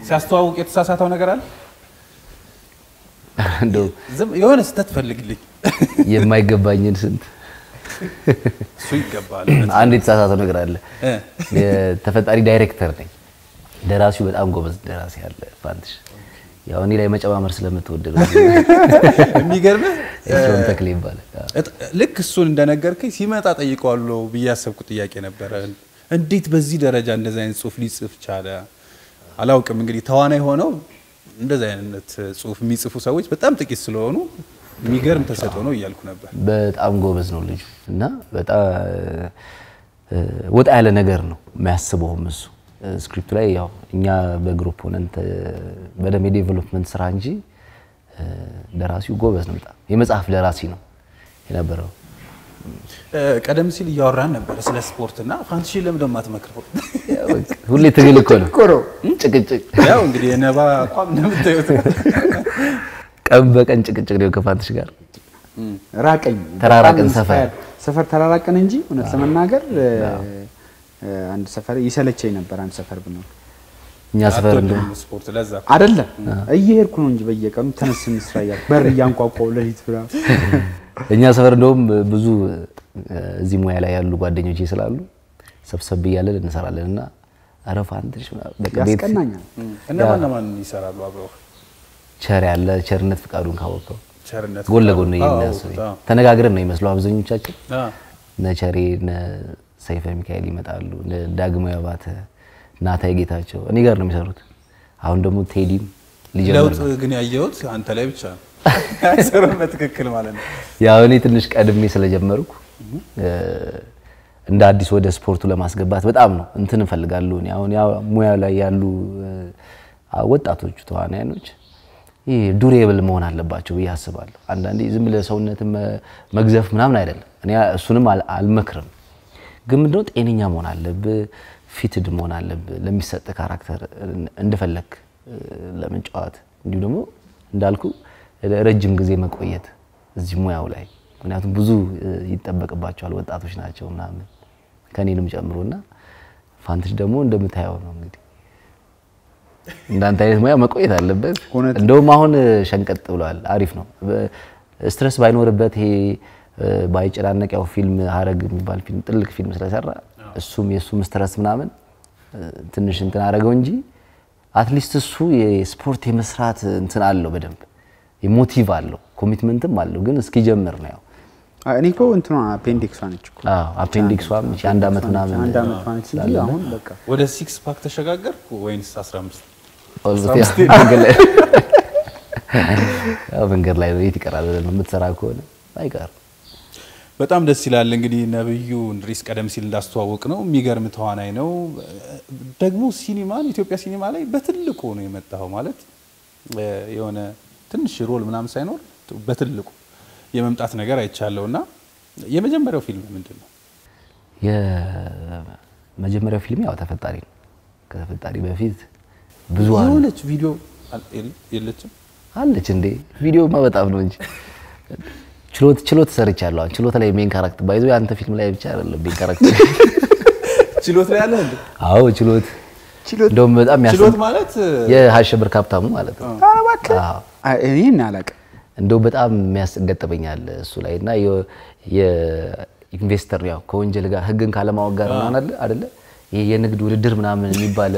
ሲያስተዋውቅ የተሳሳተው ነገር አለ? እንደው ዝም የሆነ ስህተት ፈልግልኝ። የማይገባኝን ስንት እሱ ይገባል። አንድ የተሳሳተው ነገር አለ። እ። የተፈጣሪ ዳይሬክተር ነኝ። ደራሲው በጣም ጎበዝ ደራሲ አለ ፋንትሽ። ያው እኔ ላይ መጨማመር ስለምትወድ ነው። የሚገርምህ ኤፍሬም ተክሌ ይባላል። አዎ። እጥ- ልክ እሱን እንደነገርከኝ ሲመጣ ጠይቀዋለሁ ብዬ ያሰብኩት ጥያቄ ነበረ። እንዴት በዚህ ደረጃ እንደዚህ አይነት ጽሁፍ ሊጽፍ ቻለ? አላውቅም። እንግዲህ ተዋናይ ሆነው እንደዚህ አይነት ጽሁፍ የሚጽፉ ሰዎች በጣም ጥቂት ስለሆኑ የሚገርም ተሰጥኦ ነው እያልኩ ነበር። በጣም ጎበዝ ነው ልጁ እና በጣም እ፣ ወጣ ያለ ነገር ነው የሚያስበውም እሱ እ፣ ስክሪፕቱ ላይ ያው እኛ በግሩፕ ሆነን ተ- በደንብ የዴቨሎፕመንት ስራ እንጂ እ፣ ደራሲው ጎበዝ ነው። በጣም የመጽሐፍ ደራሲ ነው የነበረው። እ፣ ቀደም ሲል እያወራን ነበረ ስለ ስፖርትና ፋንትሽን ለምን ደሞ አትመክረው? ያው በቃ ሁሌ ትግል እኮ ነው ጭቅጭቅ፣ ያው እንግዲህ የነባ አቋም እንደምታዩት ቀን በቀን ጭቅጭቅ ነው ከፋንትሽ ጋር ራቀኝ ተራራቅን በጣም ሰፈር። inspired- ሰፈር ተራራቅን እንጂ እውነት ለመናገር እ፣ እ፣ አንድ ሰፈር ይሰለቸኝ ነበር። አንድ ሰፈር ብኖር እኛ ሰፈር እንደውም አትወድም ስፖርት ለዛ አይደለም እየሄድኩ ነው እንጂ በየቀኑ ተነስ እንስራ እያልኩ በር እያንኳኳው ለሊት ብላ እኛ ሰፈር እንደውም ብዙ እ፣ እዚህ ሙያ ላይ ያሉ ጓደኞቼ ስላሉ ሰብሰብ እያለን እንሰራለን እና ኧረ ፋንትሽ ምናምን በቃ ቤት ያስቀናኛል። እነማን እነማን ይሰራሉ አብረው? ቸር ያለ ቸርነት ፍቃዱን ካወቀው ቸርነት ጎን ለጎን ነው አዎ፣ የሚያሱ አዎ። ተነጋግረን ነው የሚመስለው አብዛኞቻችን አ፣ እነ ቸሬ እነ ሰይፈ ሚካኤል ይመጣሉ እነ ዳግማዊ አባተ ናታይ ጌታቸው እኔ ጋር ነው የሚሰሩት አሁን ደግሞ ቴዲም ሊጀምር ለውጥ ነው ግን ያየሁት አንተ ላይ ብቻ ነው። አይሰሩም በትክክል ማለት ነው። ያው እኔ ትንሽ ቀድሜ ስለጀመርኩ እ፣ እንደ አዲስ ወደ ስፖርቱ ለማስገባት በጣም ነው እንትን እፈልጋለሁ እኔ አሁን ያው ሙያ ላይ ያሉ እ፣ ወጣቶቹ ተዋናያኖች ይህ ዱሬብል መሆን አለባቸው ብዬ አስባለሁ። አንዳንዴ ዝም ብለህ ሰውነትን መ- መግዘፍ ምናምን አይደለም። እኔ እሱንም አል- አልመክርም። ግን ምንድነው ጤነኛ መሆን አለብህ፣ ፊትድ መሆን አለብህ ለሚሰጥ ካራክተር እንደፈለግ ለመጫወት እንዲሁም ደግሞ እንዳልኩ ረጅም ጊዜ መቆየት እዚህ ሙያው ላይ ምክንያቱም ብዙ እ፣ ይጠበቅባቸዋል ወጣቶች ናቸው ምናምን ከኔንም ጨምሮና ፋንትሽ ደግሞ እንደምታየው ነው እንግዲህ እንዳንተ አይነት ሙያ መቆየት አለበት። እውነት። እንደውም አሁን ሸንቀጥ ብለዋል። አሪፍ ነው። ስትረስ ባይኖርበት ይሄ እ፣ ባይጨናነቅ ያው ፊልም ሀረግ የሚባል ፊልም ጥልቅ ፊልም ስለሰራ እሱም የእሱም ስትረስ ምናምን እ፣ ትንሽ እንትን አደረገው እንጂ አትሊስት እሱ የስፖርት የመስራት እንትን አለው በደንብ ሞቲቭ አለው ኮሚትመንትም አለው። ግን እስኪጀምር ነው ያው አ- እኔ እኮ እንትኗ አፔንዲክሷ ነች እኮ አዎ አፔንዲክሷም እቺ አንድ አመት ምናምን አንድ አመት ነች እንጂ አሁን በቃ ወደ ሲክስ ፓክ ተሸጋገርኩ ወይንስ 15 ኦልሞስት ያው መንገድ ላይ ያው መንገድ ላይ ነው የት ይቀራል ብለህ ነው የምትሰራ ከሆነ አይቀርም። በጣም ደስ ይላል። እንግዲህ ነብዩ እንድሪስ ቀደም ሲል እንዳስተዋወቅ ነው የሚገርም ተዋናይ ነው። ደግሞ ሲኒማን ኢትዮጵያ ሲኒማ ላይ በትልቁ ነው የመጣው ማለት እ፣ የሆነ ትንሽ ሮል ምናምን ሳይኖር በትልቁ የመምጣት ነገር አይቻለው እና የመጀመሪያው ፊልም ምንድን ነው? የመጀመሪያው ፊልም ያው ተፈጣሪ ነው። ከተፈጣሪ በፊት ብዙ አሉ የሆነች ቪዲዮ አል- የለ- የለችም አለች እንዴ ቪዲዮማ በጣም ነው እንጂ ችሎት ችሎት ሰርቻለሁ። አሁን ችሎት ላይ ሜን ካራክተር ባይዞ የአንተ ፊልም ላይ ብቻ አይደለም ሜን ካራክተር። ችሎት ላይ ያለ እንዴ? አዎ ችሎት ችሎት እንደውም በጣም ያስ ችሎት ማለት የሀሸብር ካፕታሙ ማለት ነው። ኧረ እባክህ አዎ አይ፣ እኔን አላውቅም። እንደው በጣም የሚያስገጥመኛል እሱ ላይ እና የ- የኢንቨስተር ያው ከወንጀል ጋር ህግን ካለማወቅ ጋር ምናምን አለ አይደለ ይሄ የንግድ ውድድር ምናምን የሚባል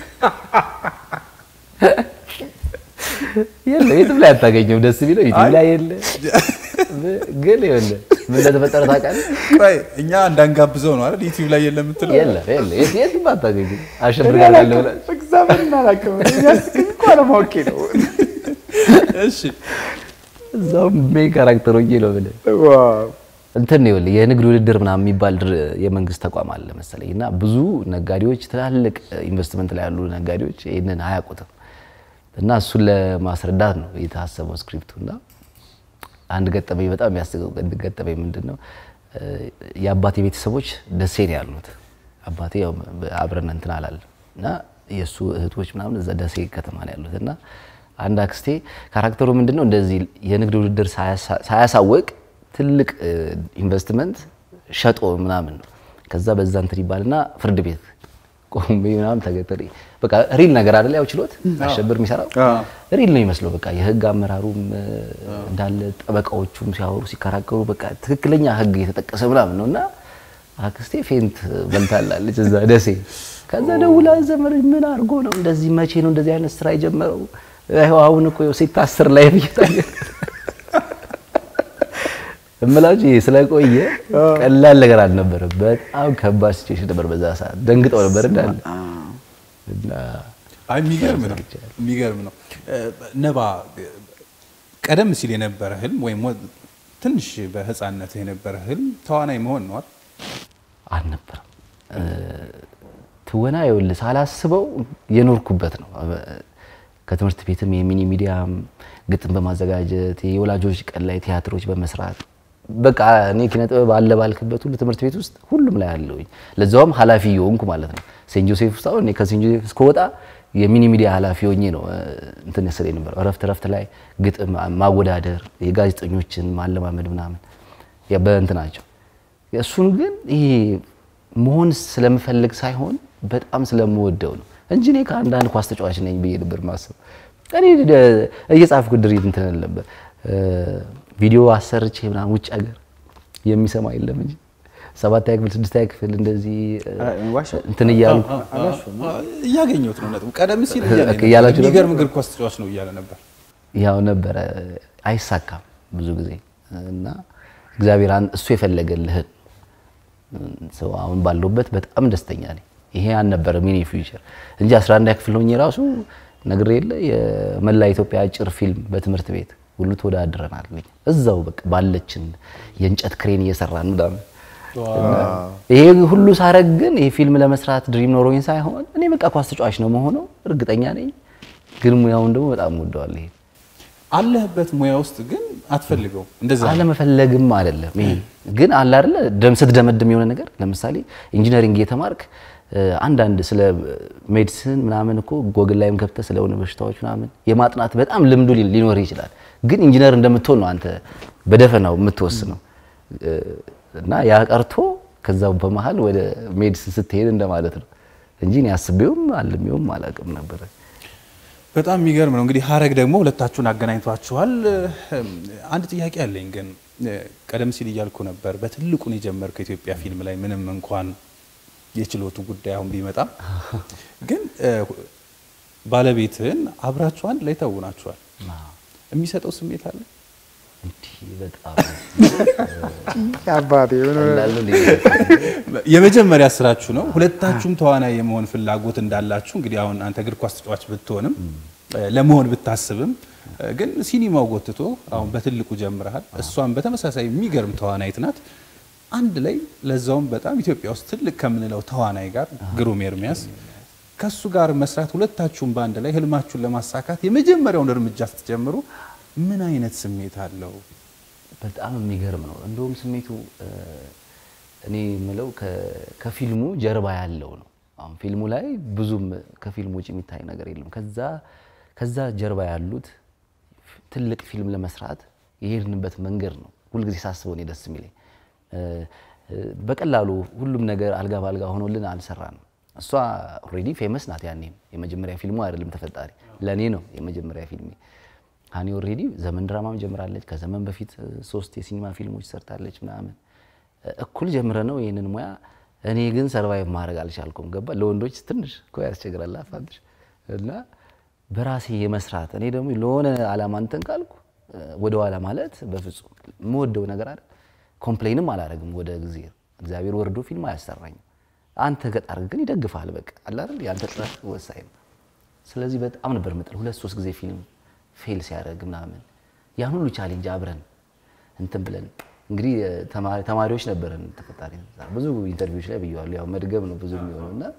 የለ የትም ላይ አታገኘው። ደስ ቢለው ዩቲዩብ ላይ የለ ግን የለ ምን እንደተፈጠረ ታውቃለህ? ቆይ እኛ እንዳንጋብዘው ነው አይደል? ዩቲዩብ ላይ የለም የምትለው የለ የለ የት- የትም አታገኘው። አሸብር እኔ ጋር ያለ አላውቅም። ብለህ እግዚአብሔርን አላውቅም። የሚያስቀኝ እኮ አለማወቄ ነው። እሺ እዛውም ሜን ካራክተር ሆኜ ነው ብለህ ዋው እንትን ነው ይኸውልህ የንግድ ውድድር ምናምን የሚባል ድር- የመንግስት ተቋም አለ መሰለኝ እና ብዙ ነጋዴዎች ትላልቅ ኢንቨስትመንት ላይ ያሉ ነጋዴዎች ይህንን አያውቁትም እና እሱን ለማስረዳት ነው የታሰበው ስክሪፕቱ እና አንድ ገጠመኝ በጣም የሚያስቀው ገጠመኝ ምንድን ነው እ፣ የአባቴ ቤተሰቦች ደሴ ነው ያሉት አባቴ ያው አብረን እንትን አላለም እና የእሱ እህቶች ምናምን እዛ ደሴ ከተማ ነው ያሉት እና አንድ አክስቴ ካራክተሩ ምንድን ነው እንደዚህ የንግድ ውድድር ሳያሳ- ሳያሳውቅ ትልቅ እ፣ ኢንቨስትመንት ሸጦ ምናምን ነው ከዛ በዛ እንትን ይባልና ፍርድ ቤት ቆሜ ምናምን ተገተሪ በቃ ሪል ነገር አይደለ ያው ችሎት አሸብር የሚሰራው ሪል ነው ይመስለው። በቃ የህግ አመራሩም እ፣ እንዳለ ጠበቃዎቹም ሲያወሩ ሲከራከሩ በቃ ትክክለኛ ህግ የተጠቀሰ ምናምን ነው እና አክስቴ ፌንት በልታላለች እዛ ደሴ። ከዛ ደውላ ዘመድ ምን አድርጎ ነው እንደዚህ መቼ ነው እንደዚህ አይነት ስራ የጀመረው? ይኸው አሁን እኮ ይኸው ሲታስር ላይ ብዬታየ እምላችሁ ይሄ ስለቆየ ቀላል ነገር አልነበረም። በጣም ከባድ ሲቹዌሽን ነበር። በዛ ሰዓት ደንግጠው ነበር እንዳለ እና አይ የሚገርም ነው የሚገርም ነው። እ፣ ነባ ቀደም ሲል የነበረ ህልም ወይም ወ- ትንሽ በህፃንነትህ የነበረ ህልም ተዋናይ መሆን ነው አይደል? አልነበረም። እ፣ ትወና ይኸውልህ ሳላስበው የኖርኩበት ነው። ከትምህርት ቤትም የሚኒ ሚዲያም ግጥም በማዘጋጀት የወላጆች ቀን ላይ ቲያትሮች በመስራት በቃ እኔ ኪነ ጥበብ አለ ባልክበት ሁሉ ትምህርት ቤት ውስጥ ሁሉም ላይ አለውኝ። ለዛውም ኃላፊ የሆንኩ ማለት ነው። ሴንት ጆሴፍ ውስጥ አሁን እኔ ከሴንት ጆሴፍ እስከወጣ የሚኒ ሚዲያ ኃላፊ ሆኜ ነው እ፣ እንትን ስለ ነበር እረፍት እረፍት ላይ ግጥም ማወዳደር፣ የጋዜጠኞችን ማለማመድ ምናምን ያ በእንትናቸው እሱን ግን ይሄ መሆን ስለምፈልግ ሳይሆን በጣም ስለምወደው ነው እንጂ እኔ ከአንዳንድ ኳስ ተጫዋች ነኝ ብዬ ነበር ማሰብ። እኔ ደ- እየጻፍኩ ድሪት እንትን እል ነበር እ፣ ቪዲዮ አሰርቼ ምናምን ውጭ ሀገር የሚሰማ የለም እንጂ ሰባተኛ ክፍል ስድስተኛ ክፍል እንደዚህ እ፣ ዋሻው? እንትን እያልኩ እያገኘሁት ነው ነጥቡ። ቀደም ሲል እያለ ኦኬ፣ ነበር። እያላችሁ ነበር? የሚገርም እግር ኳስ ተጫዋች ነው እያለ ነበር። ያው ነበረ አይሳካም ብዙ ጊዜ እና እግዚአብሔር አን- እሱ የፈለገልህን ሰው አሁን ባለሁበት በጣም ደስተኛ ነኝ። ይሄ አልነበረ ሚኒ ፊውቸር እንጂ 11 ክፍል ሆኜ ራሱ ነግሬ የለ የመላ ኢትዮጵያ አጭር ፊልም በትምህርት ቤት ሁሉ ተወዳድረናል። እዛው በቃ ባለችን የእንጨት ክሬን እየሰራን ምናምን ይሄ ሁሉ ሳረግ ግን ይሄ ፊልም ለመስራት ድሪም ኖሮኝ ሳይሆን እኔ በቃ ኳስ ተጫዋች ነው መሆነው እርግጠኛ ነኝ። ግን ሙያውን ደግሞ በጣም ወደዋለሁ። ይሄ አለህበት ሙያ ውስጥ ግን አትፈልገው እንደዛ ነው። አለመፈለግም አይደለም። ይሄ ግን አለ አይደለ ደም ስትደመድም የሆነ ነገር ለምሳሌ ኢንጂነሪንግ እየተማርክ እ፣ አንዳንድ ስለ ሜዲሲን ምናምን እኮ ጎግል ላይም ገብተህ ስለሆነ በሽታዎች ምናምን የማጥናት በጣም ልምዱ ሊ- ሊኖር ይችላል። ግን ኢንጂነር እንደምትሆን ነው አንተ በደፈናው የምትወስነው እ፣ እና ያ ቀርቶ ከዛው በመሀል ወደ ሜዲሲን ስትሄድ እንደማለት ነው እንጂ እኔ አስቤውም አልሜውም አላውቅም ነበረ። በጣም የሚገርም ነው። እንግዲህ ሀረግ ደግሞ ሁለታችሁን አገናኝቷችኋል። እም፣ አንድ ጥያቄ አለኝ ግን እ፣ ቀደም ሲል እያልኩ ነበር በትልቁን የጀመርከው ኢትዮጵያ ፊልም ላይ ምንም እንኳን የችሎቱ ጉዳይ አሁን ቢመጣም ግን እ፣ ባለቤትህን አብራችሁ አንድ ላይ ተውናችኋል። የሚሰጠው ስሜት አለ? እንዲህ በጣም አባቴ የሆነ ቀላል ነው። የመጀመሪያ ስራችሁ ነው። ሁለታችሁም ተዋናይ የመሆን ፍላጎት እንዳላችሁ እንግዲህ አሁን አንተ እግር ኳስ ተጫዋች ብትሆንም እ፣ ለመሆን ብታስብም እ፣ ግን ሲኒማው ጎትቶ አሁን በትልቁ ጀምረሃል። እሷም በተመሳሳይ የሚገርም ተዋናይት ናት። አንድ ላይ ለዛውም በጣም ኢትዮጵያ ውስጥ ትልቅ ከምንለው ተዋናይ ጋር ግሩም ኤርሚያስ ከሱ ጋር መስራት ሁለታችሁም በአንድ ላይ ህልማችሁን ለማሳካት የመጀመሪያውን እርምጃ ስትጀምሩ ምን አይነት ስሜት አለው? በጣም የሚገርም ነው። እንደውም ስሜቱ እ፣ እኔ የምለው ከ- ከፊልሙ ጀርባ ያለው ነው። አሁን ፊልሙ ላይ ብዙም ከፊልሙ ውጭ የሚታይ ነገር የለም። ከዛ ከዛ ጀርባ ያሉት ትልቅ ፊልም ለመስራት የሄድንበት መንገድ ነው ሁልጊዜ ሳስበው እኔ ደስ የሚለኝ እ፣ እ፣ በቀላሉ ሁሉም ነገር አልጋ ባልጋ ሆኖልን አልሰራንም። እሷ ኦልሬዲ ፌመስ ናት። ያኔም የመጀመሪያ ፊልሙ አይደለም ተፈጣሪ ለእኔ ነው የመጀመሪያ ፊልሜ። ሀኒ ኦልሬዲ ዘመን ድራማም ጀምራለች። ከዘመን በፊት እ፣ ሶስት የሲኒማ ፊልሞች ሰርታለች ምናምን እ፣ እኩል ጀምረ ነው ይህንን ሙያ እኔ ግን ሰርቫይቭ ማድረግ አልቻልኩም። ገባ ለወንዶች ትንሽ እኮ ያስቸግራል አፋትሽ እና በራሴ የመስራት እኔ ደግሞ ለሆነ አላማ እንትን ካልኩ እ፣ ወደኋላ ማለት በፍጹም የምወደው ነገር አይደል። ኮምፕሌንም አላደርግም ወደ ጊዜ እግዚአብሔር ወርዶ ፊልም አያሰራኝም። አንተ ገጣር ግን ይደግፋል። በቃ አለ አይደል የአንተ ጥረት ወሳኝ ነው። ስለዚህ በጣም ነበር ምጥል ሁለት ሶስት ጊዜ ፊልም ፌል ሲያደርግ ምናምን ያን ሁሉ ቻሌንጅ አብረን እንትን ብለን እንግዲህ እ፣ ተማሪ- ተማሪዎች ነበረን ተፈጣሪ ብዙ ኢንተርቪዎች ላይ ብየዋለሁ። ያው መድገም ነው ብዙ የሚሆነው እና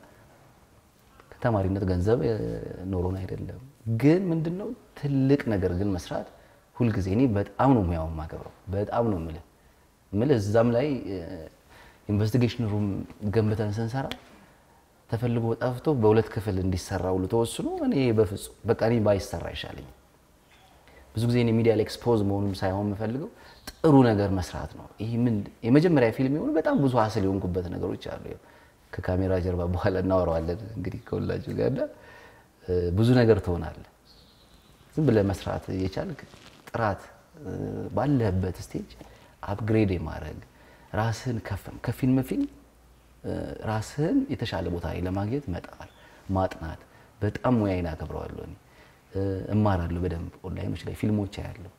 ከተማሪነት ገንዘብ እ፣ ኖሮን አይደለም ግን ምንድነው ትልቅ ነገር ግን መስራት ሁልጊዜ እኔ በጣም ነው ሙያውን ማከብረው በጣም ነው የምልህ የምልህ እዛም ላይ ኢንቨስቲጌሽን ሩም ገንብተን ስንሰራ ተፈልጎ ጠፍቶ በሁለት ክፍል እንዲሰራ ሁሉ ተወስኖ እኔ በፍጹም በቃ እኔ ባይሰራ ይሻለኝ ብዙ ጊዜ እኔ ሚዲያ ላይ ኤክስፖዝ መሆኑን ሳይሆን የምፈልገው ጥሩ ነገር መስራት ነው። ይሄ ምን የመጀመሪያ ፊልም የሆኑ በጣም ብዙ ሀስል የሆንኩበት ነገሮች አሉ። ከካሜራ ጀርባ በኋላ እናወራዋለን እንግዲህ ከሁላችሁ ጋር እና እ፣ ብዙ ነገር ትሆናለህ። ዝም ብለህ መስራት የቻልክ ጥራት እ፣ ባለህበት ስቴጅ አፕግሬድ የማድረግ ራስህን ከፍ ከፊልም ፊልም እ፣ ራስህን የተሻለ ቦታ ላይ ለማግኘት መጣር ማጥናት በጣም ሙያዬን አከብረዋለሁ። እኔ እ፣ እማራለሁ በደንብ ኦንላይኖች ላይ ፊልሞች ያለው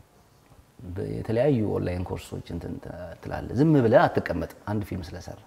የተለያዩ ኦንላይን ኮርሶች እንትን ትላለህ። ዝም ብለህ አትቀመጥም አንድ ፊልም ስለሰራ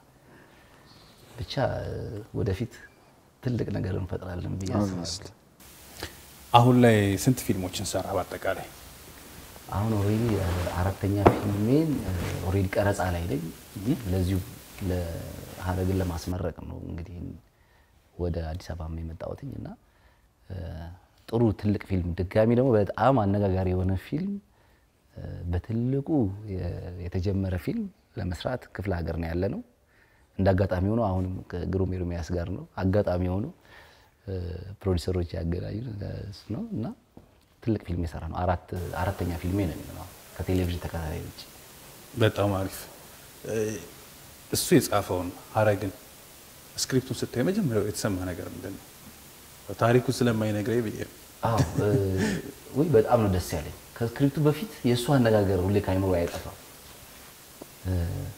ብቻ እ፣ ወደፊት ትልቅ ነገር እንፈጥራለን ብዬ አስባለሁ። አሁን ላይ ስንት ፊልሞችን ሰራ በአጠቃላይ? አሁን ኦልሬዲ አራተኛ ፊልሜን ኦልሬዲ ቀረጻ ላይ ነኝ። ለዚሁ ለሀረግን ለማስመረቅ ነው እንግዲህ ወደ አዲስ አበባ የመጣሁትኝ እና እ፣ ጥሩ ትልቅ ፊልም ድጋሚ ደግሞ በጣም አነጋጋሪ የሆነ ፊልም እ፣ በትልቁ የ- የተጀመረ ፊልም ለመስራት ክፍለ ሀገር ነው ያለ ነው። እንደ አጋጣሚ ሆኖ አሁንም ከግሩም ኤርሚያስ ጋር ነው አጋጣሚ ሆኖ እ፣ ፕሮዲሰሮች ያገናኙ እሱ ነው እና ትልቅ ፊልም የሰራ ነው። አራት አራተኛ ፊልሜ ነው የሚሆነው ከቴሌቪዥን ተከታታይ ውጭ። በጣም አሪፍ። እ፣ እሱ የጻፈውን ሀረግን ስክሪፕቱን ስታይ መጀመሪያው የተሰማ ነገር ምንድን ነው? ታሪኩ ስለማይነግረኝ ብዬ ነው። አዎ እ፣ ውይ በጣም ነው ደስ ያለኝ። ከስክሪፕቱ በፊት የእሱ አነጋገር ሁሌ ከአይምሮ አይጠፋም። እ፣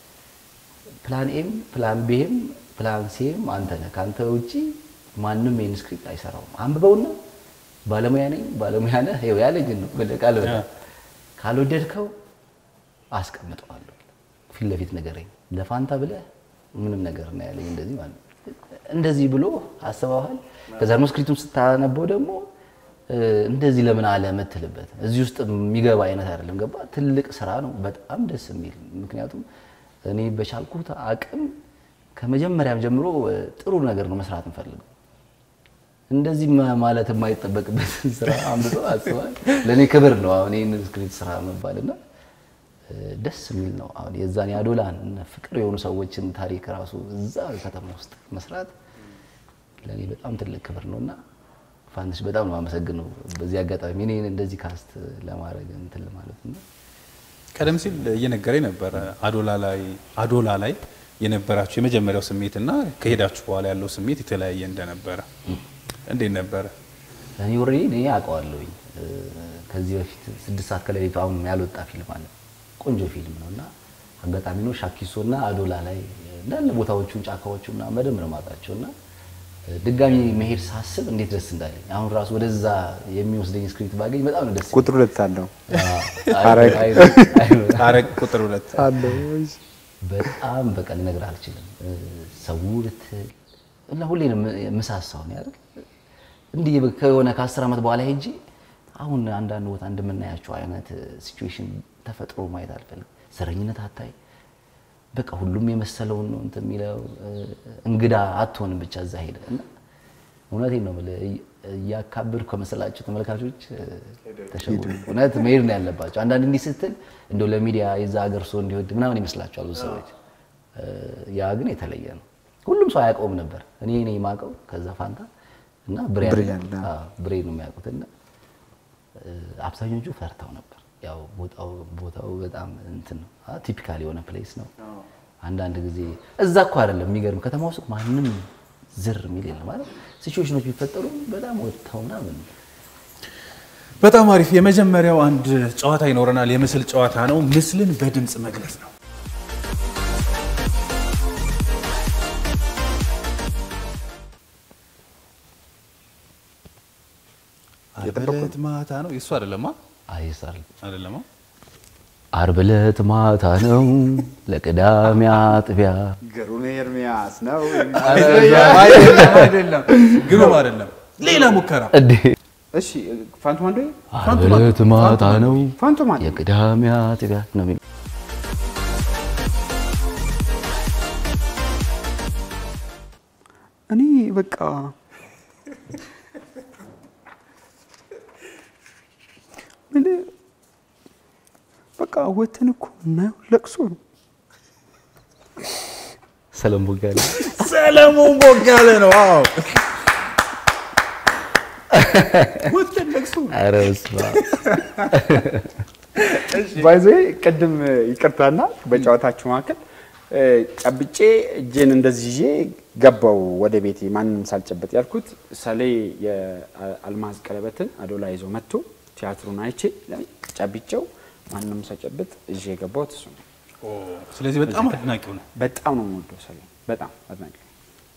ፕላን ኤም ፕላን ቤም ፕላን ሴም አንተ ነህ። ከአንተ ውጪ ማንም ይህን ስክሪፕት አይሰራውም። አንብበውና ባለሙያ ነኝ ባለሙያ ነህ ይኸው ያለኝን ነው ወደ ቃል በቃል። ያ። ካልወደድከው አስቀምጠዋለሁ ፊት ለፊት ንገረኝ። ለፋንታ ብለህ ምንም ነገር ነው ያለኝ። እንደዚህ ማለት ነው። እንደዚህ ብሎ አስበዋል። ከዛ ደግሞ ስክሪፕቱን ስታነበው ደግሞ እ፣ እንደዚህ ለምን አለ የምትልበት እዚህ ውስጥ የሚገባ አይነት አይደለም። ገባ ትልቅ ስራ ነው። በጣም ደስ የሚል ምክንያቱም እኔ በቻልኩት አቅም ከመጀመሪያም ጀምሮ እ፣ ጥሩ ነገር ነው መስራት እንፈልገው እንደዚህ ማ- ማለት የማይጠበቅበት ስራ አምጥቶ አስባል። ለእኔ ክብር ነው አሁን ይህን ስክሪፕት ስራ መባልና እ፣ ደስ የሚል ነው። አሁን የዛን የአዶላን እነ ፍቅር የሆኑ ሰዎችን ታሪክ ራሱ እዛ ከተማ ውስጥ መስራት ለእኔ በጣም ትልቅ ክብር ነው እና ፋንትሽ በጣም ነው አመሰግነው በዚህ አጋጣሚ እኔን እንደዚህ ካስት ለማድረግ እንትን ማለት ነው። ቀደም ሲል እየነገረኝ ነበረ አዶላ ላይ አዶላ ላይ የነበራችሁ የመጀመሪያው ስሜት እና ከሄዳችሁ በኋላ ያለው ስሜት የተለያየ እንደነበረ እንዴት ነበረ? እኔ ኦልሬዲ እኔ አውቀዋለሁኝ እ፣ ከዚህ በፊት ስድስት ሰዓት ከሌሊቱ አሁን ያልወጣ ፊልም አለ። ቆንጆ ፊልም ነው እና አጋጣሚ ነው ሻኪሶ እና አዶላ ላይ እንዳለ ቦታዎቹን ጫካዎቹ ምናምን በደንብ ነው የማውቃቸው እና እ፣ ድጋሚ መሄድ ሳስብ እንዴት ደስ እንዳለኝ አሁን ራሱ ወደዛ የሚወስደኝ ስክሪፕት ባገኝ በጣም ነው ደስ ቁጥር ሁለት አለው አይ- አይ- አይ- ሀረግ ቁጥር ሁለት አለው በጣም በቃ ልነግርህ አልችልም። እ፣ ሰው ልትል እና ሁሌ ነው ም- የምሳሳው ነው አይደል? እንዲህ በ- ከሆነ ከአስር ዓመት በኋላ ሄጄ አሁን አንዳንድ ቦታ እንደምናያቸው አይነት ሲቹዌሽን ተፈጥሮ ማየት አልፈልግም። ዘረኝነት አታይ፣ በቃ ሁሉም የመሰለውን ነው እንትን የሚለው እ፣ እንግዳ አትሆንም ብቻ እዛ ሄደ እና እውነቴን ነው የምልህ እይ- እያካበድኩ ከመሰላቸው ተመልካቾች እ፣ ተሸወዱ። እውነት መሄድ ነው ያለባቸው። አንዳንድ እንዲህ ስትል እንደው ለሚዲያ የዛ ሀገር ሰው እንዲወድ ምናምን ይመስላቸዋል ብዙ ሰዎች። እ፣ ያ ግን የተለየ ነው። ሁሉም ሰው አያውቀውም ነበር። እኔ ነኝ የማውቀው ከዛ ፋንታ እና ብሬያን ብሬያን፣ አዎ። አዎ፣ ብሬን ነው የሚያውቁት እና እ፣ አብዛኞቹ ፈርተው ነበር። ያው ቦታው ቦታው በጣም እንትን ነው ቲፒካል የሆነ ፕሌስ ነው። አንዳንድ ጊዜ እዛ እኮ አይደለም የሚገርም ከተማ ውስጥ ማንም ዝር የሚል የለም ማለት ሲቹዌሽኖች ቢፈጠሩ በጣም ወጥተው ምናምን በጣም አሪፍ። የመጀመሪያው አንድ ጨዋታ ይኖረናል። የምስል ጨዋታ ነው። ምስልን በድምፅ መግለጽ ነው። ዓርብ ዕለት ማታ ነው። የእሱ አይደለማ አይሳል አይደለማ። ዓርብ ዕለት ማታ ነው ለቅዳሜ አጥቢያ ገሩን ኤርሚያስ ነው አይደለም፣ አይደለም፣ ግሩም አይደለም። ሌላ ሙከራ እንዴ እሺ ፋንቱ ማንዶ ዓርብ ዕለት ማታ ነው ፋንቱ ማንዶ የቅዳሜ አጥቢያ ነው የሚለው እኔ በቃ ምን በቃ ወተን እኮ እናየው ለቅሶ ነው። ሰለሞን ቦጋለ ሰለሞን ቦጋለ ነው። አዎ ወተን ለቅሶ ኧረ በስመ አብ ባይዘ ቅድም ይቅርታና በጨዋታችሁ መካከል እ፣ ጨብጬ እጄን እንደዚህ ይዤ ገባው ወደ ቤቴ ማንም ሳልጨበጥ ያልኩት ሰሌ የአልማዝ ቀለበትን አዶላ ይዞ መጥቶ ቲያትሩን አይቼ ጨብጬው ማንም ሳልጨብጥ ይዤ የገባሁት እሱ ነው። ስለዚህ በጣም አድናቂው ነው። በጣም ነው የምወደው ሰሌ፣ በጣም አድናቂ ነኝ።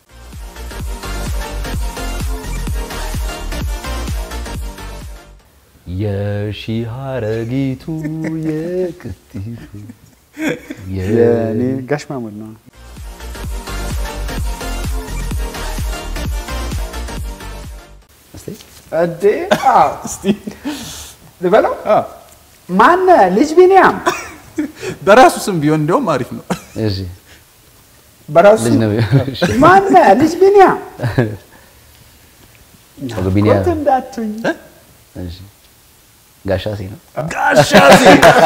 የሺህ ሐረጊቱ የቅጢቱ የእኔ ጋሽ ማሙድ ነው። እስቲ እንዴ እስቲ ልበለው ማነ ልጅ ቢኒያም በራሱ ስም ቢሆን እንዲያውም አሪፍ ነው። እሺ በራሱ ልጅ ነው እሺ ማነ ልጅ ቢኒያም ጸጉር ቢኒያም ኮት እንዳትኝ እሺ ጋሻሴ ነው ጋሻሴ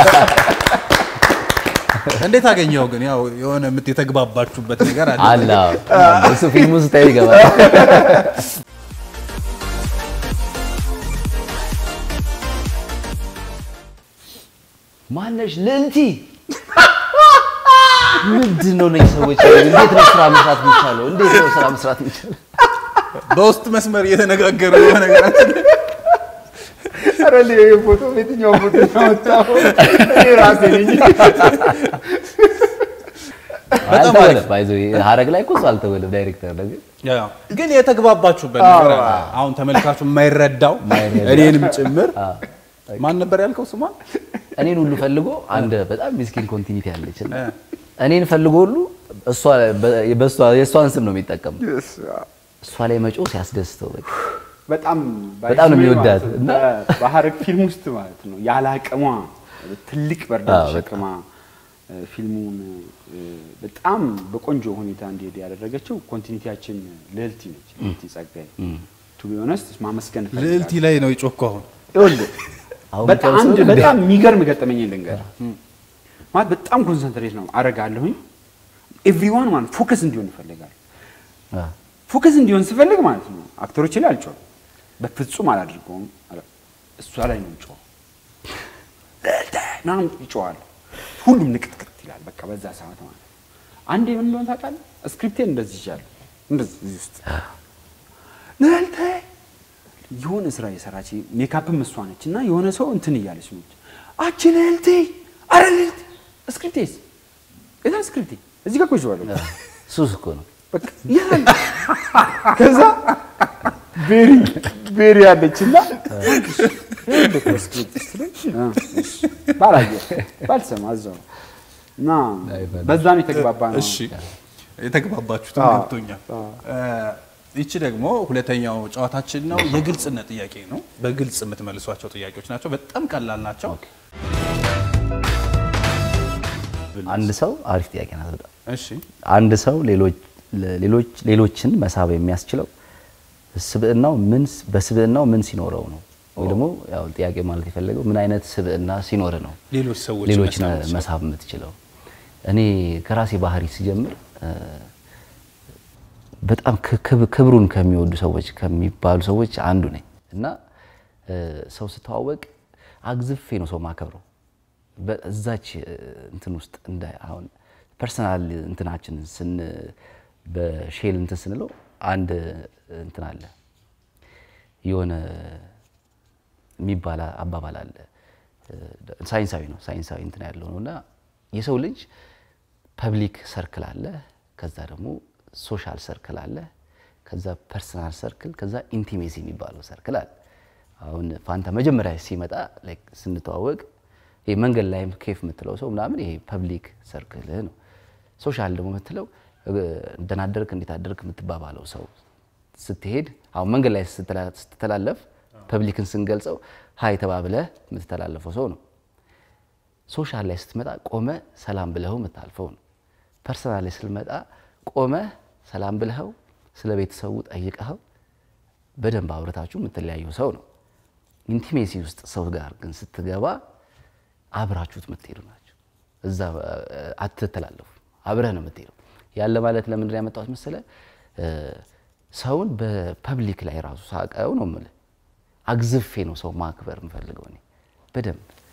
እንዴት አገኘው ግን? ያው የሆነ የምት የተግባባችሁበት ነገር አለ። አለ አዎ። እሱ ፊልሙ ስታዩ ይገባል ማነሽ ልዕልቲ ምንድን ነው ነኝ ሰዎች እንዴት ነው ስራ መስራት የሚቻለው እንዴት ነው ስራ መስራት የሚቻለው በውስጥ መስመር እየተነጋገሩ የሆነ ነገራችን ኧረ እኔ ፎቶ የትኛው ፎቶ ያወጣው እኔ ራሴ ነኝ። አልተወለም ባይዞ ሀረግ ላይ እኮ እሱ አልተወለም ዳይሬክተር ነው ግን ያው ግን የተግባባችሁበት ነገር አለ። አሁን ተመልካቹ የማይረዳው የማይረዳው። እኔንም ጭምር ማን ነበር ያልከው ስሟን? እኔን ሁሉ ፈልጎ አንድ በጣም ሚስኪን ኮንቲኒቲ አለች እና እኔን ፈልጎ ሁሉ እሷ በእሷ የእሷን ስም ነው የሚጠቀመው እሷ ላይ መጮ ሲያስደስተው በቃ በጣም በጣም ነው የሚወዳት ማለት ነው። እና በሀረግ ፊልም ውስጥ ማለት ነው ያለ አቅሟ ትልቅ በርዳ አዎ፣ ተሸክማ እ፣ ፊልሙን እ፣ በጣም በቆንጆ ሁኔታ እንዲሄድ ያደረገችው ኮንቲኒቲያችን ልዕልቲ ነች። ልዕልቲ ጸጋዬ ቱ ቢ ኦነስት ማመስገን እፈልጋለሁ። ልዕልቲ ላይ ነው የጮኩ አሁን ይኸውልህ አሁን በጣም ብቻ አንድ ሰው በጣም የሚገርም ገጠመኝ ልንገር ማለት በጣም ኮንሰንትሬት ነው አረጋለሁኝ ኤቭሪዋን ማለት ፎከስ እንዲሆን ይፈልጋል አ፣ ፎከስ እንዲሆን ስፈልግ ማለት ነው አክተሮች ላይ አልጮህም በፍጹም አላድርገውም አለ። እሷ ላይ ነው ጮህ ምናምን ይጮዋል ሁሉም ንቅጥቅጥ ይላል በቃ በዛ ሰዓት ማለት ነው አንዴ ምን እንደሆነ ታውቃለህ ስክሪፕቴን እንደዚህ ይዣለሁ እንደዚህ እዚህ ውስጥ ልዕልቴ የሆነ ስራ የሰራች ሜካፕም እሷ ነች እና የሆነ ሰው እንትን እያለች ነች አቺ ልዕልቴ አረ ልዕልቴ ስክሪፕቴስ የታ ስክሪፕቴ እዚህ ጋር እኮ ይዤዋለሁ ሱስ እኮ ነው በቃ ይላል ከዛ ቤሪ ቤሪ ያለች እና ባላየ ባልሰማ እዛው እና በዛ ነው የተግባባ ነው እሺ የተግባባችሁት አዎ። ገብቶኛል። ይቺ ደግሞ ሁለተኛው ጨዋታችን ነው። የግልጽነት ጥያቄ ነው። በግልጽ የምትመልሷቸው ጥያቄዎች ናቸው። በጣም ቀላል ናቸው። አንድ ሰው አሪፍ ጥያቄ ናት በጣም እሺ አንድ ሰው ሌሎች ሌሎች ሌሎችን መሳብ የሚያስችለው ስብዕናው ምን በስብዕናው ምን ሲኖረው ነው ወይ ደግሞ ያው ጥያቄ ማለት የፈለገው ምን አይነት ስብዕና ሲኖር ነው ሌሎች ሰዎች ሌሎችን መሳብ መሳብ የምትችለው እኔ ከራሴ ባህሪ ሲጀምር እ፣ በጣም ክ- ክብ- ክብሩን ከሚወዱ ሰዎች ከሚባሉ ሰዎች አንዱ ነኝ እና እ፣ ሰው ስተዋወቅ አግዝፌ ነው ሰው ማከብረው በዛች እ፣ እንትን ውስጥ እንደ አሁን ፐርሰናል እንትናችንን ስን በሼል እንትን ስንለው አንድ እንትን አለ የሆነ የሚባል አባባል አለ እ፣ ሳይንሳዊ ነው ሳይንሳዊ እንትን ያለው ነው እና የሰው ልጅ ፐብሊክ ሰርክል አለ ከዛ ደግሞ ሶሻል ሰርክል አለ ከዛ ፐርሰናል ሰርክል ከዛ ኢንቲሜሲ የሚባለው ሰርክል አለ አሁን ፋንታ መጀመሪያ ሲመጣ ላይክ ስንተዋወቅ ይሄ መንገድ ላይም ኬፍ የምትለው ሰው ምናምን ይሄ ፐብሊክ ሰርክልህ ነው ሶሻል ደግሞ የምትለው እ፣ ደህና አደርክ እንዴት አደርክ የምትባባለው ሰው ስትሄድ አሁን መንገድ ላይ ስትላ- ስትተላለፍ ፐብሊክን ስንገልጸው ሀይ ተባብለህ የምትተላለፈው ሰው ነው ሶሻል ላይ ስትመጣ ቆመ ሰላም ብለኸው የምታልፈው ነው። ፐርሰናል ላይ ስትመጣ ቆመ ሰላም ብለኸው ስለ ቤተሰቡ ጠይቀኸው በደንብ አብረታችሁ የምትለያየው ሰው ነው። ኢንቲሜሲ ውስጥ ሰው ጋር ግን ስትገባ አብራችሁት የምትሄዱ ናቸው። እዛ እ፣ አትተላለፉ፣ አብረህ ነው የምትሄደው። ያለ ማለት ለምንድን ነው ያመጣሁት መሰለህ? እ፣ ሰውን በፐብሊክ ላይ ራሱ ሳቀው ነው የምልህ አግዝፌ ነው ሰው ማክበር የምፈልገው እኔ በደንብ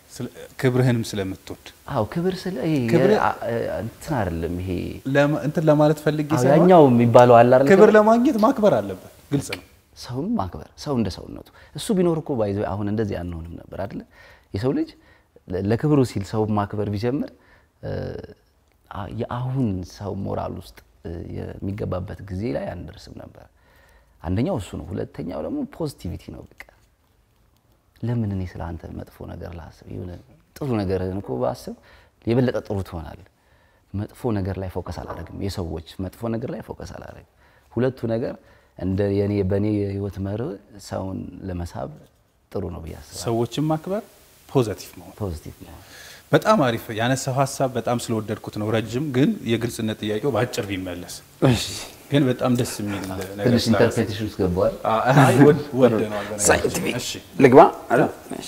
ስለ- ክብርህንም ስለምትወድ አዎ ክብር ስለ ይሄ ክብር- አ- አ- እንትን አይደለም ይሄ ለማ- እንትን ለማለት ፈልጌ አዎ፣ ሳይሆን ያኛው የሚባለው አለ አይደል? ክብር ለማግኘት ማክበር አለበት። ግልጽ ነው። ሰውን ማክበር ሰው እንደ ሰውነቱ እሱ ቢኖር እኮ ባይዘ አሁን እንደዚህ አንሆንም ነበር አይደለ? የሰው ልጅ ለ- ለክብሩ ሲል ሰው ማክበር ቢጀምር እ፣ አ- የአሁን ሰው ሞራል ውስጥ እ፣ የሚገባበት ጊዜ ላይ አንደርስም ነበር። አንደኛው እሱ ነው። ሁለተኛው ደግሞ ፖዚቲቪቲ ነው። በቃ ለምን እኔ ስለ አንተ መጥፎ ነገር ላስብ? የሆነ ጥሩ ነገርህን እኮ ባስብ የበለጠ ጥሩ ትሆናለህ። መጥፎ ነገር ላይ ፎከስ አላደርግም። የሰዎች መጥፎ ነገር ላይ ፎከስ አላደርግም። ሁለቱ ነገር እንደ የኔ በእኔ የህይወት መርህ ሰውን ለመሳብ ጥሩ ነው ብዬ አስባለሁ። ሰዎችን ማክበር ፖዘቲቭ መሆን ፖዚቲቭ ነው። በጣም አሪፍ ያነሳው ሀሳብ በጣም ስለወደድኩት ነው። ረጅም ግን የግልጽነት ጥያቄው በአጭር ቢመለስ ግን በጣም ደስ የሚል ነገር ትንሽ ስላነሳ- ኢንተርፕሬቴሽን ውስጥ ገባዋል። አይ ወድ- ወደነዋል በነገራችን ላይ። ሳይንቲፊክ እሺ ልግባ አይደል? እሺ።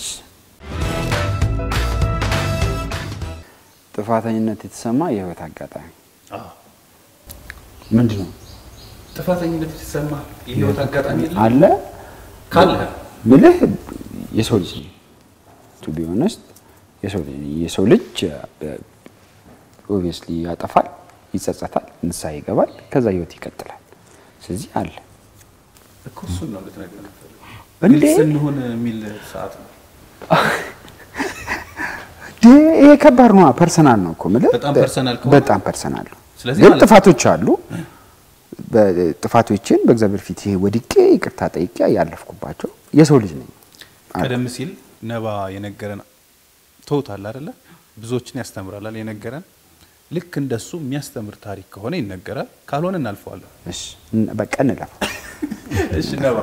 ጥፋተኝነት የተሰማ የህይወት አጋጣሚ አዎ። ምንድን ነው ጥፋተኝነት የተሰማ የህይወት አጋጣሚ የለም? አለ ካለ ምልህ የሰው ልጅ ቱ ቢ ኦነስት የሰው ልጅ ኦብቪየስሊ ያጠፋል፣ ይጸጸታል፣ ንስሐ ይገባል፣ ከዛ ህይወት ይቀጥላል። ስለዚህ አለ እኮ እሱን ነው ልትነግረን የምትፈልገው። እንዴ? ግልጽ እንሁን የሚል ሰዓት ነው። ድ- ይሄ ከባድ ነው። ፐርሰናል ነው እኮ የምልህ በጣም ፐርሰናል ከሆነ- በጣም ፐርሰናል ነው። ስለዚህ ግን ማለት- ጥፋቶች አሉ። በ- ጥፋቶችን በእግዚአብሔር ፊት ይሄ ወድቄ ይቅርታ ጠይቄ ያለፍኩባቸው የሰው ልጅ ነኝ። ቀደም ሲል ነባ የነገረን ተውታል አይደለ? ብዙዎችን ያስተምራላል የነገረን። ልክ እንደሱ የሚያስተምር ታሪክ ከሆነ ይነገራል፣ ካልሆነ እናልፈዋለን። እሺ እን- በቃ እንለፍ። እሺ ነባ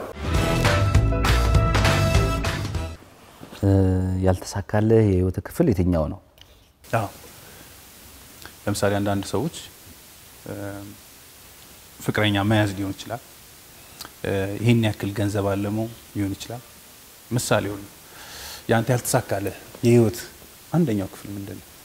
እ፣ ያልተሳካልህ የህይወት ክፍል የትኛው ነው? አዎ ለምሳሌ አንዳንድ ሰዎች እ፣ ፍቅረኛ መያዝ ሊሆን ይችላል። እ፣ ይህን ያክል ገንዘብ አለመው ሊሆን ይችላል። ምሳሌ ሆኑ ያንተ ያልተሳካልህ የህይወት አንደኛው ክፍል ምንድን ነው?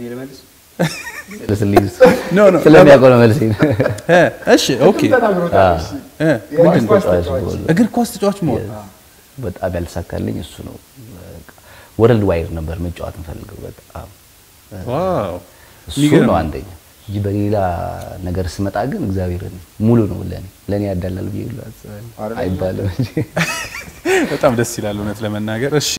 ስለስልኝ ኖ ኖ ስለሚያውቀው ነው መልሴ። እ፣ እሺ ኦኬ እ፣ ምንድን ነው? ተጫዋች መሆን ነው። እግር ኳስ ተጫዋች መሆን በጣም ያልተሳካልኝ እሱ ነው። ወርልድ ዋይድ ነበር መጫወት እንፈልገው በጣም ዋው እሱ የሚገርም ነው አንደኛ እንጂ በሌላ ነገር ስመጣ ግን እግዚአብሔርን ሙሉ ነው ለኔ ለኔ ያዳላል ብዬ ሁሉ አስባለሁ። አይባልም እንጂ በጣም ደስ ይላል እውነት ለመናገር እሺ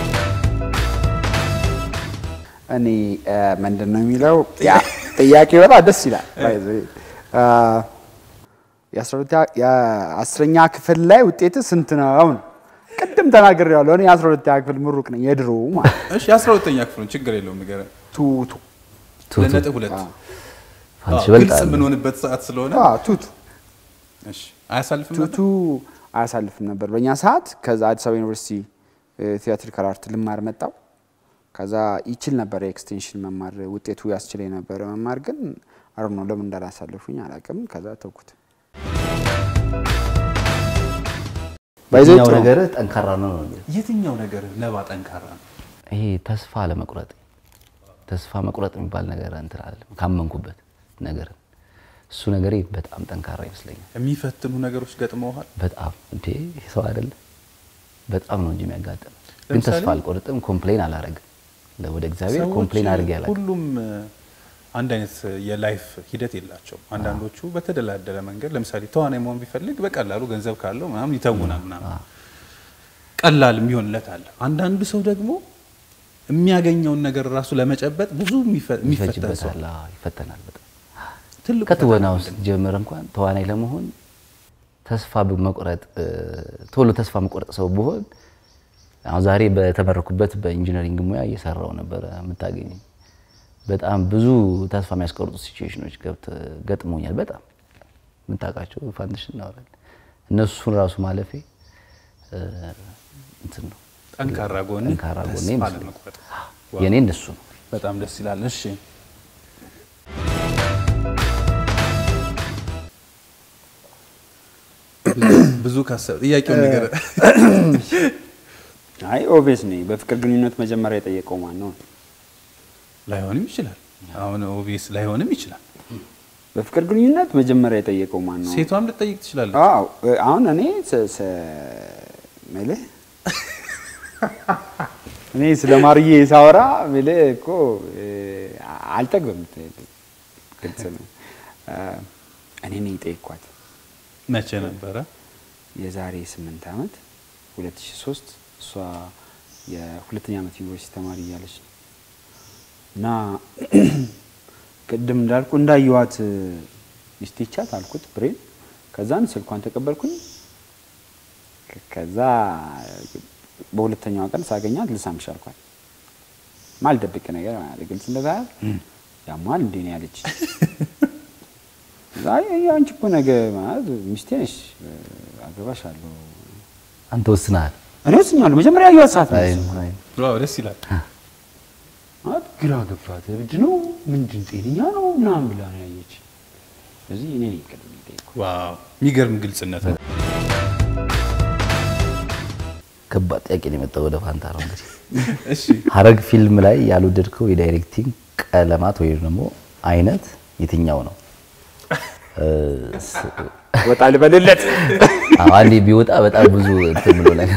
እኔ እ፣ ምንድን ነው የሚለው ያ ጥያቄ በጣም ደስ ይላል። By the way፣ እ፣ የአስራ ሁለተኛ- የአስረኛ ክፍል ላይ ውጤት ስንት ነው? ነው ቅድም ተናግሬዋለሁ። እኔ የአስራ ሁለተኛ ክፍል ምሩቅ ነኝ የድሮ ማለት እሺ የአስራ ሁለተኛ ክፍሉን ችግር የለውም ንገረን ቱቱ ቱቱ ለነጥብ ሁለት ፋንትሽ አዎ፣ ግልጽ በልጣለሁ። የምንሆንበት ሰዓት ስለሆነ አዎ፣ ቱቱ እሺ አያሳልፍም ነበር? ቱቱ አያሳልፍም ነበር በእኛ ሰዓት። ከዛ አዲስ አበባ ዩኒቨርሲቲ ቲያትሪካል አርት ልማር መጣው። ከዛ ይችል ነበር ኤክስቴንሽን መማር ውጤቱ ያስችለኝ ነበረ መማር፣ ግን አረ ነው ለምን እንዳላሳልፉኝ አላውቅም። ከዛ ተውኩት። ባይዘው የትኛው ጥሩ ነው። ነገር ጠንካራ ነው ነው የሚለው። የትኛው ነገር ነባ ጠንካራ ነው? ይሄ ተስፋ ለመቁረጥ ተስፋ መቁረጥ የሚባል ነገር እንትን አይደለም። ካመንኩበት ነገር እሱ ነገሬ በጣም ጠንካራ ይመስለኛል። የሚፈትኑ ነገሮች ገጥመውሃል? በጣም እንዴ ይሄ ሰው አይደለ በጣም ነው እንጂ የሚያጋጥም። ግን ለምሳሌ? ተስፋ አልቆርጥም፣ ኮምፕሌን አላረግም። ወደ እግዚአብሔር ሰዎች ኮምፕሌን አድርጌ አላውቅም። ሁሉም እ፣ አንድ አይነት የላይፍ ሂደት የላቸውም። አንዳንዶቹ በተደላደለ መንገድ ለምሳሌ ተዋናይ መሆን ቢፈልግ በቀላሉ ገንዘብ ካለው ምናምን ይተውናል ምናምን ቀላል የሚሆንለት አለ። አንዳንዱ ሰው ደግሞ የሚያገኘውን ነገር ራሱ ለመጨበጥ ብዙ የሚፈ- የሚፈተን ሰው ይፈጅበታል፣ አዎ፣ ይፈተናል በጣም ትልቁ ከትወና ፈተና ውስጥ ጀምር እንኳን ተዋናይ ለመሆን ተስፋ በመቁረጥ እ፣ ቶሎ ተስፋ መቁረጥ ሰው ብሆን አሁን ዛሬ በተመረኩበት በኢንጂነሪንግ ሙያ እየሰራው ነበረ የምታገኘኝ። በጣም ብዙ ተስፋ የሚያስቆርጡ ሲቹዌሽኖች ገብት ገጥሞኛል። በጣም የምታውቃቸው ፋንትሽ እናወራለን። እነሱን ራሱ ማለፌ እ፣ እንትን ነው ጠንካራ ጎን ጠንካራ ጎኔ ተስፋ ይመስለኛል። ለመቁረጥ የኔ እንደሱ ነው። በጣም ደስ ይላል። እሺ ብዙ ካሰብ ጥያቄውን ነገር አይ ኦቤስ ነኝ። በፍቅር ግንኙነት መጀመሪያ የጠየቀው ማን ነው? ላይሆንም ይችላል። አሁን ኦቪየስ ላይሆንም ይችላል። በፍቅር ግንኙነት መጀመሪያ የጠየቀው ማን ነው? ሴቷም ልጠይቅ ትችላለች። አዎ አሁን እኔ ስ- ስ- ምልህ እኔ ስለ ማርዬ ሳወራ የምልህ እኮ እ፣ አልጠግብም። ግልጽ ነው። እ፣ እኔ ነኝ የጠየኳት መቼ ነበረ? የዛሬ ስምንት ዓመት 2003 እሷ የሁለተኛ ዓመት ዩኒቨርሲቲ ተማሪ እያለች ነው እና ቅድም እንዳልኩ እንዳየዋት ሚስቴቻት አልኩት ብሬን ከዛን ስልኳን ተቀበልኩኝ ከዛ በሁለተኛዋ ቀን ሳገኛት ልሳምሽ አልኳት ማልደብቅ ነገር ማለት ግልጽ እንደዛ ያሟል እንዴ ነው ያለች አይ አንቺ እኮ ነገ ማለት ሚስቴ ነሽ አገባሻለሁ አንተ ወስነሃል። እኔ ወስኛለሁ መጀመሪያ ያየኋት ሰዓት ነው አይ የወሰንኩት። አይ ዋው ደስ ይላል። ማለት ግራ ገባት። እብድ ነው ምንድን ጤነኛ ነው ምናምን ብላ ነው ያየች። ስለዚህ እኔ ነኝ ቅድም የጠየኩት። ዋው የሚገርም ግልጽነት ነው። ከባድ ጥያቄ ነው የመጣው ወደ ፋንታ ነው እንግዲህ እሺ ሀረግ ፊልም ላይ ያልወደድከው የዳይሬክቲንግ ቀለማት ወይም ደግሞ አይነት የትኛው ነው? እ፣ ስ- ወጣ ልበልለት አዎ፣ አንዴ ቢወጣ በጣም ብዙ እንትን ብሎ ነገር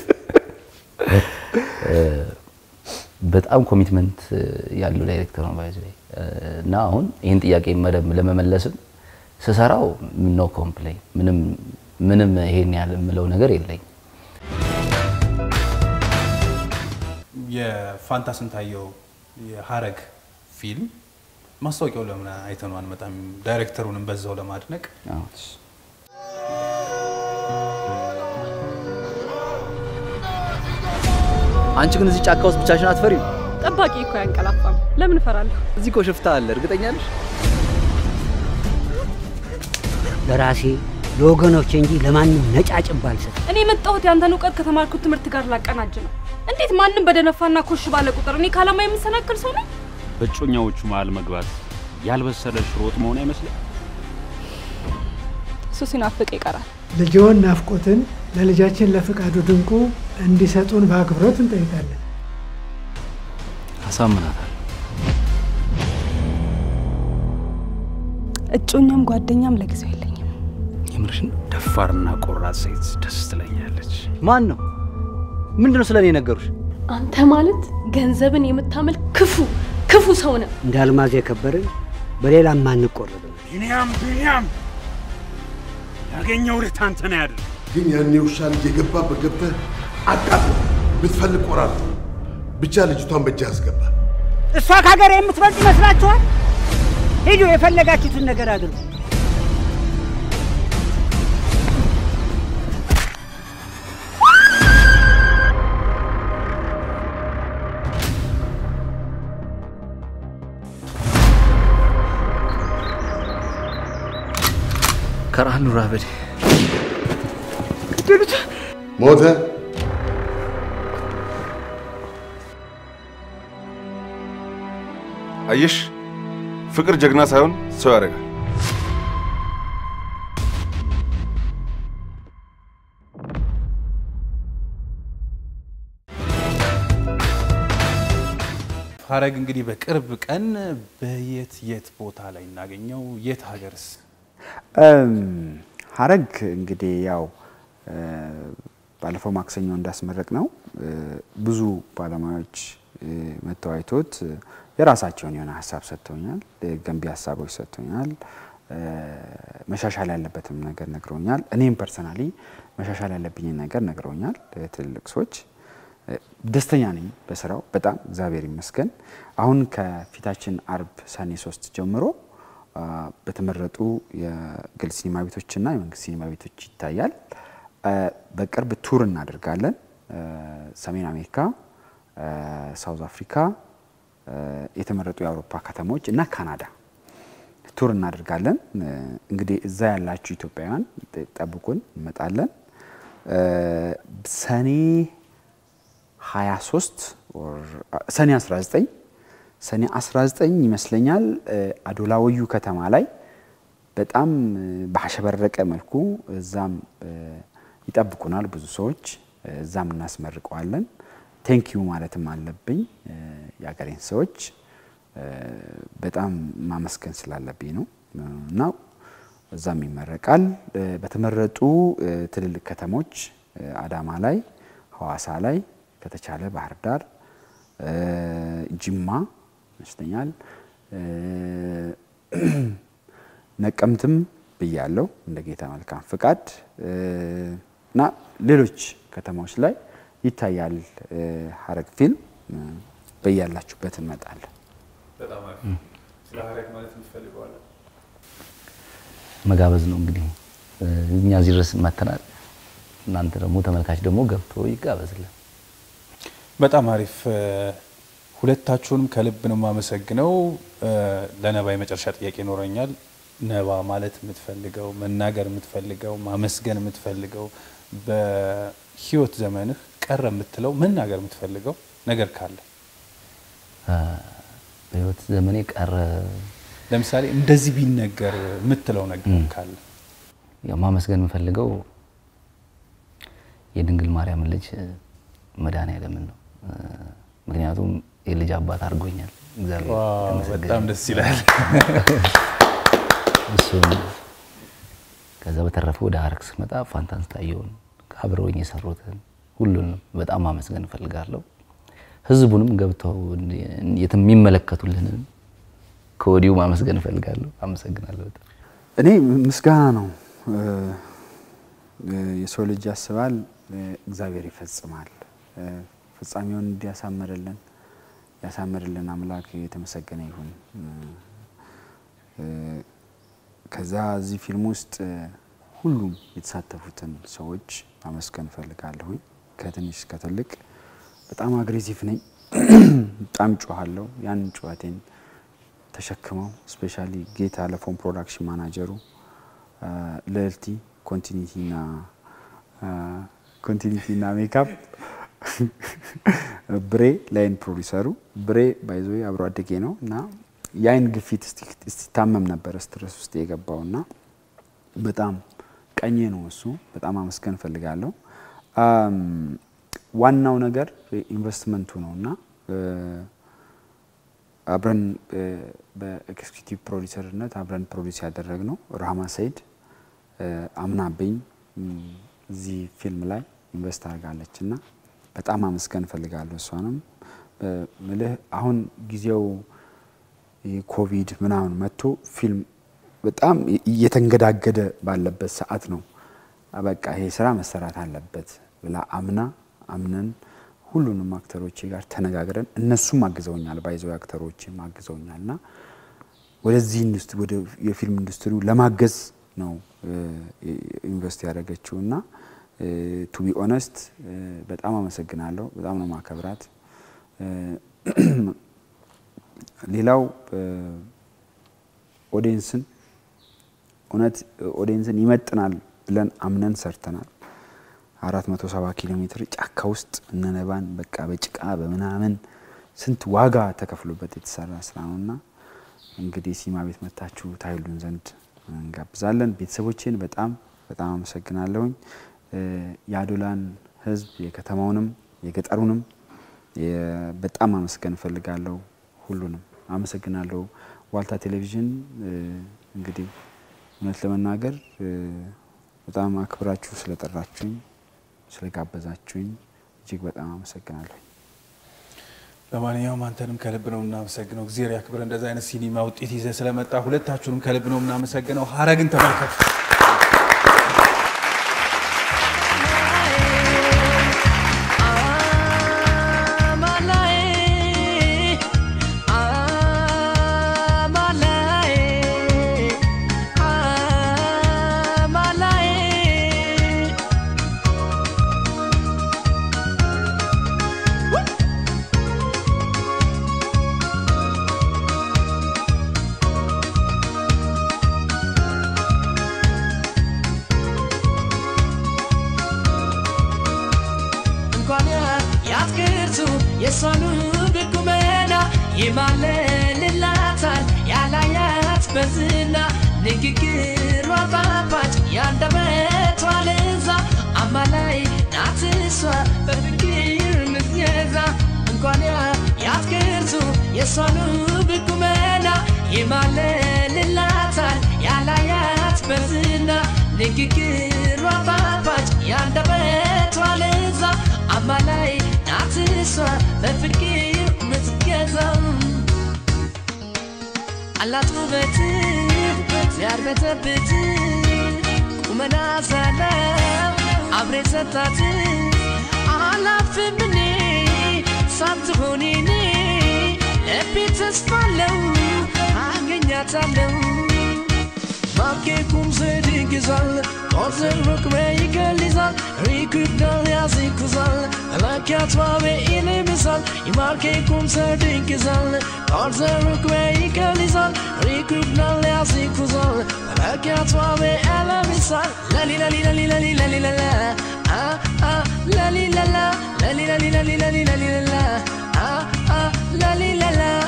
እ፣ በጣም ኮሚትመንት ያለው ዳይሬክተር ነው ባይዘ እና አሁን ይህን ጥያቄ መደብ ለመመለስም ስሰራው ኖ ኮምፕሌን ምንም ምንም ይሄን ያህል የምለው ነገር የለኝ። የፋንታ ስንታየው የሀረግ ፊልም ማስታወቂያው ለምን አይተነው አንመጣም? ዳይሬክተሩንም በዛው ለማድነቅ አዎ። አንቺ ግን እዚህ ጫካ ውስጥ ብቻሽን አትፈሪም? ጠባቂ እኮ አያንቀላፋም። ለምን እፈራለሁ? እዚህ እኮ ሽፍታ አለ። እርግጠኛ ነሽ? ለራሴ ለወገኖቼ እንጂ ለማንም ነጫጭባ አልሰጥም። እኔ የመጣሁት ያንተን እውቀት ከተማርኩት ትምህርት ጋር ላቀናጅ ነው። እንዴት ማንም በደነፋና ኮሽ ባለ ቁጥር እኔ ከዓላማ የምሰናክል ሰው ነኝ? በእጮኛዎቹ መሃል መግባት ያልበሰለ ሽሮ ወጥ መሆን አይመስልም? እሱ ሲናፍቅ ይቀራል። ልጅዎን ናፍቆትን ለልጃችን ለፍቃዱ ድንቁ እንዲሰጡን በአክብሮት እንጠይቃለን። አሳምናታል። እጮኛም ጓደኛም ለጊዜው የለኝም። የምርሽን? ደፋርና ቆራጥ ሴት ደስ ትለኛለች። ማን ነው? ምንድነው ስለ እኔ ነገሩሽ? አንተ ማለት ገንዘብን የምታመልክ ክፉ ክፉ ሰው ነህ። እንደ አልማዝ የከበርን በሌላ ማንቆረጥም። ቢኒያም ቢኒያም ያገኘው ልት አንተ ነው ያድር ግን ያኔ ውሻ ልጅ የገባበት ገብተህ አቃጥሎ ብትፈልግ ቆራር ብቻ ልጅቷን በእጅህ አስገባ። እሷ ከሀገር የምትበልጥ ይመስላችኋል? ሂዱ፣ የፈለጋችሁትን ነገር አድርጉ። ከረሃን ኑራ በዴ ሞተ። አየሽ፣ ፍቅር ጀግና ሳይሆን ሰው ያደርጋል። ሀረግ እንግዲህ በቅርብ ቀን በየት የት ቦታ ላይ እናገኘው? የት ሀገርስ? እም፣ ሀረግ እንግዲህ ያው እ፣ ባለፈው ማክሰኞ እንዳስመረቅ ነው እ፣ ብዙ ባለሙያዎች እ፣ መጥተው አይቶት እ፣ የራሳቸውን የሆነ ሀሳብ ሰጥተውኛል። እ፣ ገንቢ ሀሳቦች ሰጥተውኛል። እ፣ መሻሻል ያለበትም ነገር ነግረውኛል። እኔም ፐርሰናሊ መሻሻል ያለብኝን ነገር ነግረውኛል እ፣ ትልልቅ ሰዎች እ፣ ደስተኛ ነኝ በስራው በጣም እግዚአብሔር ይመስገን። አሁን ከፊታችን አርብ ሰኔ ሶስት ጀምሮ አ፣ በተመረጡ የግል ሲኒማ ቤቶችና የመንግስት ሲኒማ ቤቶች ይታያል። አ፣ በቅርብ ቱር እናደርጋለን። አ፣ ሰሜን አሜሪካ፣ አ፣ ሳውዝ አፍሪካ፣ አ፣ የተመረጡ የአውሮፓ ከተሞች እና ካናዳ ቱር እናደርጋለን። አ፣ እንግዲህ እዛ ያላችሁ ኢትዮጵያውያን ጠብቁን፣ እንመጣለን። አ፣ ሰኔ 23 ኦር ሰኔ 19 ሰኔ 19 ይመስለኛል እ፣ አዶላ ወዩ ከተማ ላይ በጣም እ፣ ባሸበረቀ መልኩ እዛም እ፣ ይጠብቁናል ብዙ ሰዎች እ፣ እዛም እናስመርቀዋለን። ቴንኪዩ ማለትም አለብኝ እ፣ የአገሬን ሰዎች እ፣ በጣም ማመስገን ስላለብኝ ነው እ፣ እና እዛም ይመረቃል። እ፣ በተመረጡ እ፣ ትልልቅ ከተሞች እ፣ አዳማ ላይ፣ ሐዋሳ ላይ ከተቻለ ባህር ዳር እ፣ ጅማ ይመስለኛል እ፣ ነቀምትም ብያለው እንደ ጌታ መልካም ፍቃድ እ፣ እና ሌሎች ከተማዎች ላይ ይታያል እ፣ ሀረግ ፊልም እ፣ በያላችሁበት እንመጣለን። በጣም አሪፍ። ስለ ሀረግ ማለት የምትፈልገዋለን? መጋበዝ ነው እንግዲህ እ፣ እኛ እዚህ ድረስ መተናል። እናንተ ደግሞ ተመልካች ደግሞ ገብቶ ይጋበዝልን። በጣም አሪፍ። እ፣ ሁለታችሁንም ከልብ ነው የማመሰግነው። እ፣ ለነባ የመጨረሻ ጥያቄ ይኖረኛል። ነባ ማለት የምትፈልገው መናገር የምትፈልገው ማመስገን የምትፈልገው በህይወት ዘመንህ ቀረ የምትለው መናገር የምትፈልገው ነገር ካለ እ፣ በህይወት ዘመኔ ቀረ ለምሳሌ እንደዚህ ቢነገር የምትለው ነገር ካለ ያው ማመስገን የምፈልገው የድንግል ማርያምን ልጅ መድኃኔዓለምን ነው። እ፣ ምክንያቱም የልጅ አባት አድርጎኛል እግዚአብሔር ዋው፣ የተመሰገነ በጣም ደስ ይላል። እሱን ከዛ በተረፈ ወደ ሀረግ ስመጣ ፋንታን ስታየውን አብረውኝ የሰሩትን ሁሉንም በጣም ማመስገን እፈልጋለሁ። ህዝቡንም ገብተው የሚመለከቱልንን ከወዲሁ ማመስገን እፈልጋለሁ። አመሰግናለሁ በጣም። እኔ ምስጋና ነው። እ፣ እ፣ የሰው ልጅ ያስባል፣ እ፣ እግዚአብሔር ይፈጽማል። እ፣ ፍጻሜውን እንዲያሳምርልን ያሳምርልን አምላክ የተመሰገነ ይሁን። እ፣ እ፣ ከዛ እዚህ ፊልም ውስጥ እ፣ ሁሉም የተሳተፉትን ሰዎች ማመስገን እፈልጋለሁኝ። ከትንሽ እስከ ትልቅ በጣም አግሬሲቭ ነኝ፣ በጣም ጮኋለሁ። ያን ጩኸቴን ተሸክመው ስፔሻሊ ጌታ ለፎን ፕሮዳክሽን ማናጀሩ አ፣ ልዕልቲ ኮንቲኒቲና ኮንቲኒቲና ሜካፕ ብሬ ላይን ፕሮዲሰሩ ብሬ ባይዞ አብሮ አደጌ ነው እና የአይን ግፊት እስቲታመም ነበር ስትረስ ውስጥ የገባው እና በጣም ቀኜ ነው እሱ። በጣም አመስገን እፈልጋለሁ። አም፣ ዋናው ነገር ኢንቨስትመንቱ ነው እና እ፣ አብረን እ፣ በኤክስኪዩቲቭ ፕሮዲሰርነት አብረን ፕሮዲስ ያደረግነው ራህማ ሰይድ እ፣ አምናብኝ እም፣ እዚህ ፊልም ላይ ኢንቨስት አድርጋለች እና በጣም አመስገን እፈልጋለሁ እሷንም እ፣ ምልህ አሁን ጊዜው ኮቪድ ምናምን መጥቶ ፊልም በጣም እየተንገዳገደ ባለበት ሰዓት ነው በቃ ይሄ ስራ መሰራት አለበት ብላ አምና አምነን ሁሉንም አክተሮቼ ጋር ተነጋግረን እነሱም አግዘውኛል፣ ባይዘው አክተሮችም አግዘውኛል እና ወደዚህ ኢንዱስትሪ ወደ የፊልም ኢንዱስትሪው ለማገዝ ነው ኢንቨስት ያደረገችው እና ቱ ቢ ኦነስት በጣም አመሰግናለሁ። በጣም ነው ማከብራት። ሌላው ኦዲየንስን እውነት ኦዲየንስን ይመጥናል ብለን አምነን ሰርተናል። አራት መቶ ሰባ ኪሎ ሜትር ጫካ ውስጥ እነነባን በቃ በጭቃ በምናምን ስንት ዋጋ ተከፍሎበት የተሰራ ስራ ነው እና እንግዲህ ሲማ ቤት መታችሁ ታይሉን ዘንድ እንጋብዛለን። ቤተሰቦቼን በጣም በጣም አመሰግናለሁኝ። የአዶላን ሕዝብ የከተማውንም የገጠሩንም በጣም አመስገን እፈልጋለሁ። ሁሉንም አመሰግናለሁ። ዋልታ ቴሌቪዥን እንግዲህ እውነት ለመናገር በጣም አክብራችሁ ስለጠራችሁኝ ስለጋበዛችሁኝ እጅግ በጣም አመሰግናለሁ። ለማንኛውም አንተንም ከልብ ነው የምናመሰግነው። እግዚአብሔር ያክብር። እንደዚ አይነት ሲኒማ ውጤት ይዘህ ስለመጣ ሁለታችሁንም ከልብ ነው የምናመሰግነው። ሀረግን ተመልከቱ። የሷኑ ብቁመና ይማለልላታል ያላያት በዝና ንግግሯ ጣፋጭ ያንደበቷ ለዛ አማላይ ናት እሷ በፍቅር ምትገዛ እንኳን ያትክርቱ የሷኑ ብቁመና ይማለልላታል ያላያት በዝና ንግግሯ ጣፋጭ ያንደበቷ ለዛ አማላይ ናት እሷ በፍቅር አላት ውበት ሲያርበተብት ቁመና ሳለው አብሬ ሰጣት አላፍም እኔ ሳትሆን እኔ ልቤ ተስፋ አለው አገኛታለሁ ማኬኩም ስድግዛል ቆርዘን ሩቅሜ ይገልዛል ሪኩዳል ያዝኩዛል አላኪያት ዋቤ ይልምሳል ይማርኬኩም ስድግዛል ቆርዘን ሩቅሜ ይገልዛል ሪኩዳል ያዝኩዛል አላኪያት ዋቤ ያለምሳል ለሊ ለሊ ለሊ ለሊ ለሊ ለላ አ አ ለሊ ለላ ለሊ ለሊ ለሊ ለሊ ለሊ ለላ አ አ ለሊ ለላ